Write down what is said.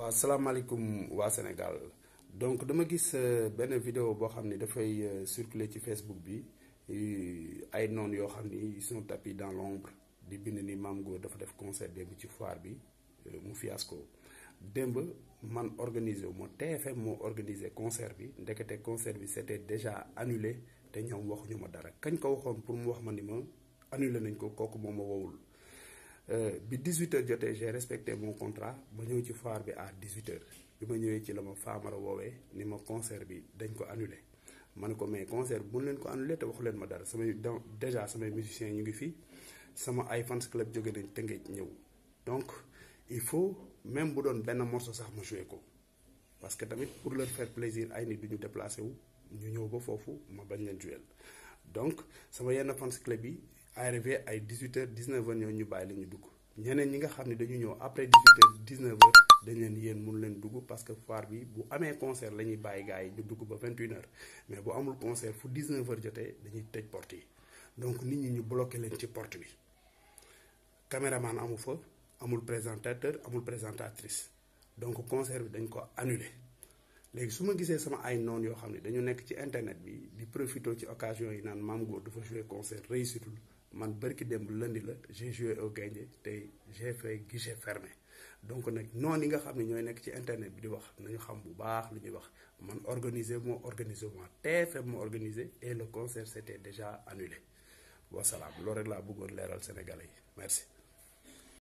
waaw salaamaaleykum waa Sénégal donc dama gis benn vidéo boo xam ni dafay circuler ci Facebook bi ay noon yoo xam ni ils sont tapis dans l'ombre di bind ni Mame Goor dafa def concert démb ci foire bi mu fiasco démb man organisé wu ma TFM moo organisé concert bi ndekete concert bi c'était déjà annulé te ñoom waxuñu ma dara kañ ko waxoon pour mu wax ma ni ma annulé nañ ko kooku moom ma wowul bi 18h jotee j'ai respecté mon contrat ma ñëw ci foire bi à 18h bi ma ñëwee ci la ma faamara woowee ni ma concert bi dañ ko annulé ma ne ko mais concert bu leen ko annulé te waxu leen ma dara samay donc déjà samay musiciens ñu ngi fii sama ay fans club jóge nañ Tëngéej ñëw donc il faut même bu doon benn morceau sax ma joué ko parce que tamit pour leur faire plaisir ay nit du ñu déplacé wu ñu ñëw ba foofu ma bañ leen joué donc sama yenn fans club yi arrivé ay 18h 19h ñoo ñu bàyyi la ñu dugg ñeneen ñi nga xam ne dañu ñëw après 18h 19h dañ leen yéen mun leen dugg parce que foire bi bu amee concert la ñuy bàyyi gars yi ñu dugg ba 21h mais bu amul concert fu 19h jotee dañuy tëj porte yi donc nit ñi ñu bloqué leen ci porte bi caméraman amu fa amul présentateur amul présentatrice donc concert bi dañ ko annulé léegi su ma gisee sama ay noon yoo xam ne dañu nekk ci internet bi di profité ci occasion yi naan Mame Goor dafa joué concert réussitul man bërki démb lundi la j'ai joué au Gaindé tey j'ai fait guichet fermé donc nag noonu yi nga xam ne ñooy nekk ci internet bi di wax nañu xam bu baax lu ñuy wax man organisé moo organisé moo TFM moo organisé et le concert c'était déjà annulé wasalaam loolu rek laa bëggoon leeral Sénégalais yi merci